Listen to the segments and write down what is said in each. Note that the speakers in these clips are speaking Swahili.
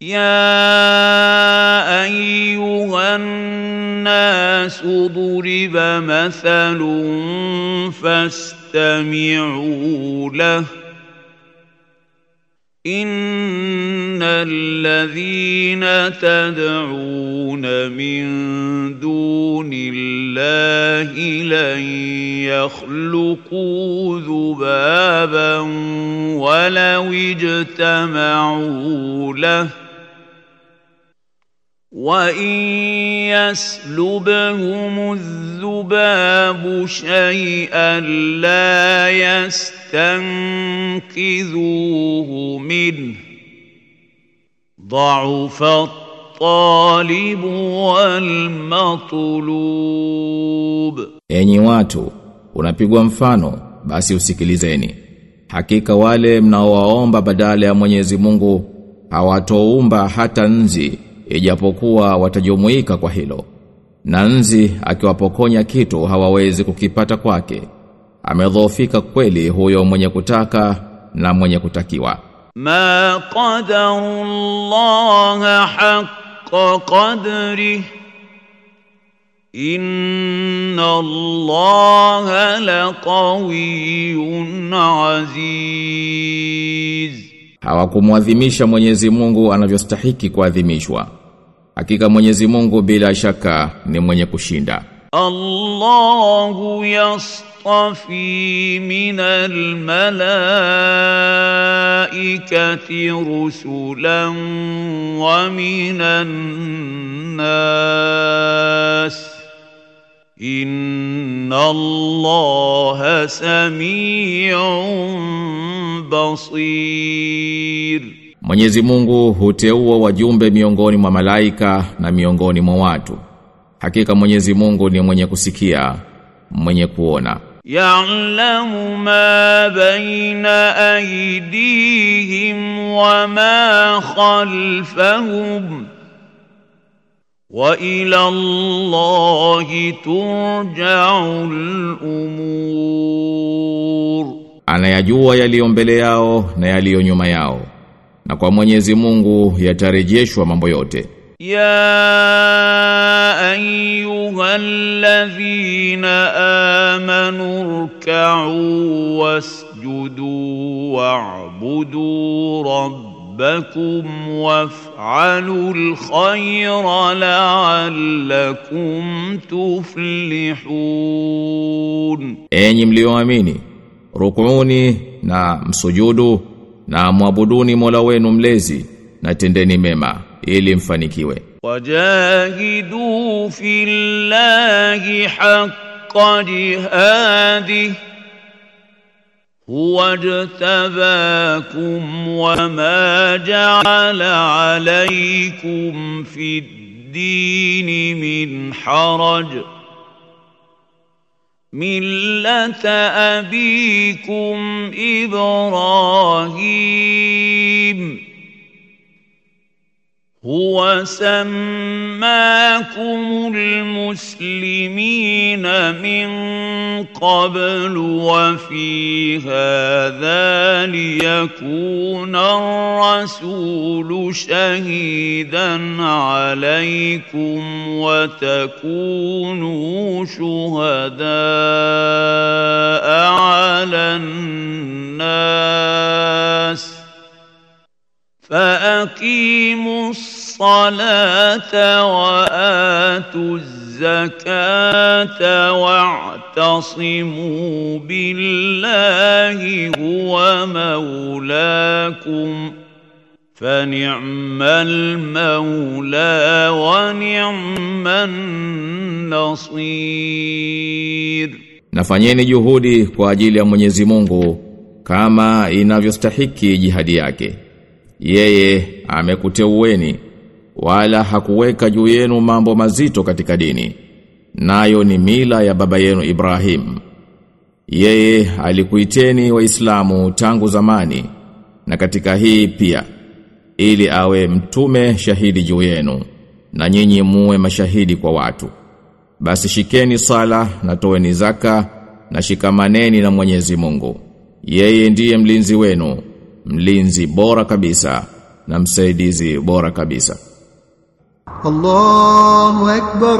يا ايها الناس ضرب مثل فاستمعوا له ان الذين تدعون من دون الله لن يخلقوا ذبابا ولو اجتمعوا له وان يسلبهم الذباب شيئا لا يستنقذوه منه ضعف الطالب والمطلوب Enyi watu, unapigwa mfano, basi usikilizeni. Hakika wale mnaowaomba badala ya Mwenyezi Mungu hawatoumba hata nzi ijapokuwa watajumuika kwa hilo. Na nzi akiwapokonya kitu hawawezi kukipata kwake. Amedhoofika kweli huyo mwenye kutaka na mwenye kutakiwa. ما قدروا الله حق قدره ان الله لقوي عزيز Hawakumwadhimisha Mwenyezi Mungu anavyostahiki kuadhimishwa. Hakika Mwenyezi Mungu bila shaka ni mwenye kushinda. الله يصطفي من الملائكة رسلا ومن الناس إن الله سميع بصير Mwenyezi Mungu huteua wajumbe miongoni mwa malaika na miongoni mwa watu. Hakika Mwenyezi Mungu ni mwenye kusikia, mwenye kuona. يعلم ما بين أيديهم وما خلفهم وإلى الله ترجع الأمور Anayajua yaliyo mbele yao na yaliyo nyuma yao. Na kwa Mwenyezi Mungu yatarejeshwa mambo yote. يا أيها الذين آمنوا اركعوا واسجدوا واعبدوا ربكم وافعلوا الخير لعلكم تفلحون Enyi mlioamini, rukuuni na msujudu na mwabuduni Mola wenu mlezi na tendeni mema ili mfanikiwe. وجاهدوا في الله حق جهاده هو اجتباكم وما جعل عليكم في الدين من حرج مله ابيكم ابراهيم هو سماكم المسلمين من قبل وفي هذا ليكون الرسول شهيدا عليكم وتكونوا شهداء على الناس فأقيموا الصلاة وآتوا الزكاة واعتصموا بالله هو مولاكم فنعم المولى ونعم النصير Nafanyeni juhudi kwa ajili ya Mwenyezi Mungu kama inavyostahiki jihadi yake. Yeye amekuteueni wala hakuweka juu yenu mambo mazito katika dini. Nayo ni mila ya baba yenu Ibrahim. Yeye alikuiteni waislamu tangu zamani na katika hii pia ili awe mtume shahidi juu yenu na nyinyi muwe mashahidi kwa watu. Basi shikeni sala na toeni zaka na shikamaneni na Mwenyezi Mungu. Yeye ndiye mlinzi wenu, mlinzi bora kabisa na msaidizi bora kabisa الله أكبر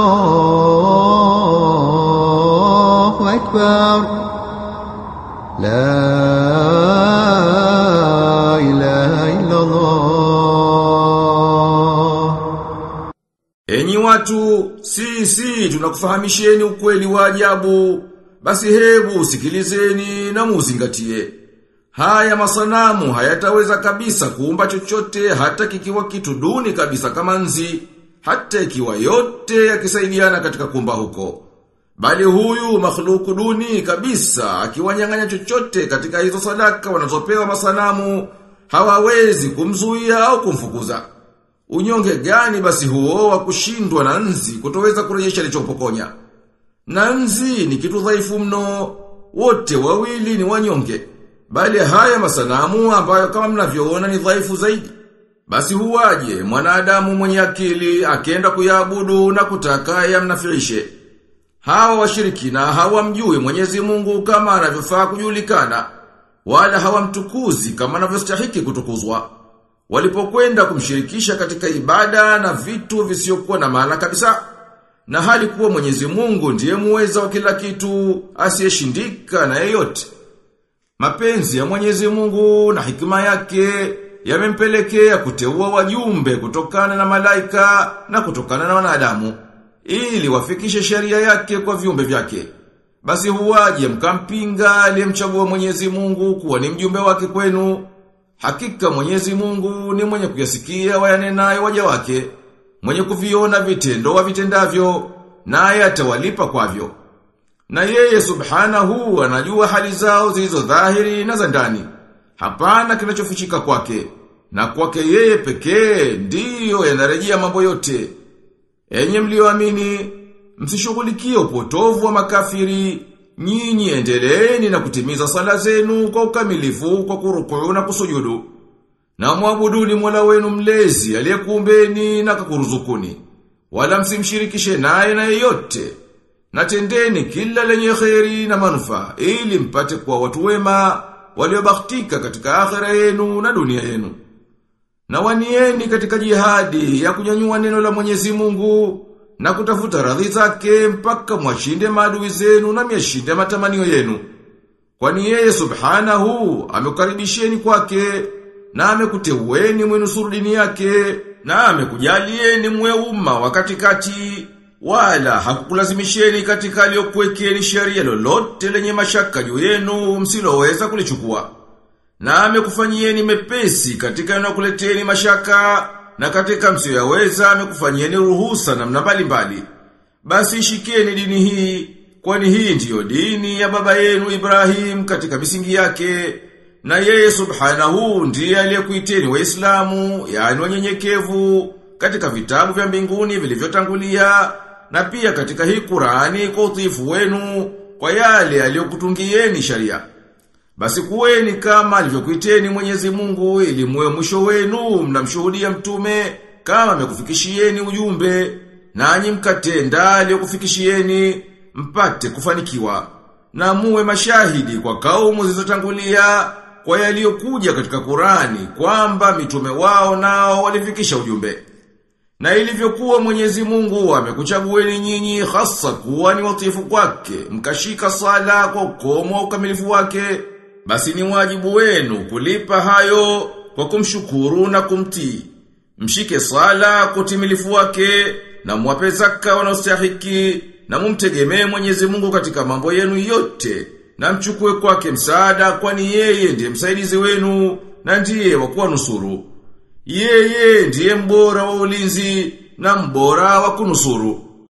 الله أكبر لا إله إلا الله Enyi watu, sisi tunakufahamisheni ukweli wa ajabu, basi hebu sikilizeni na muzingatie. Haya masanamu hayataweza kabisa kuumba chochote hata kikiwa kitu duni kabisa kama nzi, hata ikiwa yote yakisaidiana katika kuumba huko. Bali huyu makhluku duni kabisa akiwanyang'anya chochote katika hizo sadaka wanazopewa masanamu hawawezi kumzuia au kumfukuza. Unyonge gani basi huo wa kushindwa na nzi kutoweza kurejesha alichopokonya? Na nzi ni kitu dhaifu mno, wote wawili ni wanyonge. Bali haya masanamu ambayo kama mnavyoona ni dhaifu zaidi. Basi huwaje mwanadamu mwenye akili akienda kuyaabudu na kutaka yamnafirishe. Hawa washirikina hawamjui Mwenyezi Mungu kama anavyofaa kujulikana, wala hawamtukuzi kama anavyostahiki kutukuzwa. Walipokwenda kumshirikisha katika ibada na vitu visiokuwa na maana kabisa, na hali kuwa Mwenyezi Mungu ndiye muweza wa kila kitu, asiyeshindika na yeyote. Mapenzi ya Mwenyezi Mungu na hikima yake yamempelekea kuteua wajumbe kutokana na malaika na kutokana na wanadamu ili wafikishe sheria yake kwa viumbe vyake. Basi huwaje mkampinga aliyemchagua Mwenyezi Mungu kuwa ni mjumbe wake kwenu? Hakika Mwenyezi Mungu ni mwenye kuyasikia wayanenayo waja wake, mwenye kuviona vitendo wavitendavyo, naye atawalipa kwavyo. Na yeye subhanahu anajua hali zao zilizo dhahiri na za ndani. Hapana kinachofichika kwake. Na kwake yeye pekee ndiyo yanarejea mambo yote. Enye mlioamini, msishughulikie upotovu wa makafiri, nyinyi endeleeni na kutimiza sala zenu kwa ukamilifu kwa kurukuu na kusujudu. Na mwabuduni Mola wenu mlezi aliyekuumbeni na kakuruzukuni. Wala msimshirikishe naye na yeyote. Na tendeni kila lenye kheri na manufaa ili mpate kuwa watu wema waliobahatika katika akhera yenu na dunia yenu. Na wanieni katika jihadi ya kunyanyua neno la Mwenyezi Mungu na kutafuta radhi zake mpaka mwashinde maadui zenu na myashinde matamanio yenu. Kwani yeye subhanahu amekukaribisheni kwake na amekuteueni mwenusuru dini yake na amekujalieni mwe umma wa katikati wala hakukulazimisheni katika aliyokuwekeni sheria lolote lenye mashaka juu yenu msiloweza kulichukua. Na amekufanyieni mepesi katika yanayokuleteni mashaka na katika msiyoyaweza amekufanyieni ruhusa namna mbalimbali. Basi shikeni dini hii, kwani hii ndiyo dini ya baba yenu Ibrahim katika misingi yake. Na yeye subhanahu ndiye aliyekuiteni waislamu, yani wanyenyekevu, katika vitabu vya mbinguni vilivyotangulia, na pia katika hii Qurani kwa utiifu wenu, kwa yale aliyokutungieni sharia. Basi kuweni kama alivyokuiteni Mwenyezi Mungu ili muwe mwisho wenu mnamshuhudia mtume kama amekufikishieni ujumbe nanyi mkatenda aliyokufikishieni mpate kufanikiwa na muwe mashahidi kwa kaumu zilizotangulia kwa yaliyokuja katika Qurani kwamba mitume wao nao walifikisha ujumbe. Na ilivyokuwa Mwenyezi Mungu amekuchagueni nyinyi hasa kuwa ni watifu kwake, mkashika sala kwa ukomo wa ukamilifu wake, basi ni wajibu wenu kulipa hayo kwa kumshukuru na kumtii. Mshike sala kwa utimilifu wake na mwape zaka wanaostahiki na mumtegemee Mwenyezi Mungu katika mambo yenu yote na mchukue kwake msaada kwani yeye ndiye msaidizi wenu na ndiye wa kuwanusuru. Yeye ndiye mbora wa ulinzi na mbora wa kunusuru.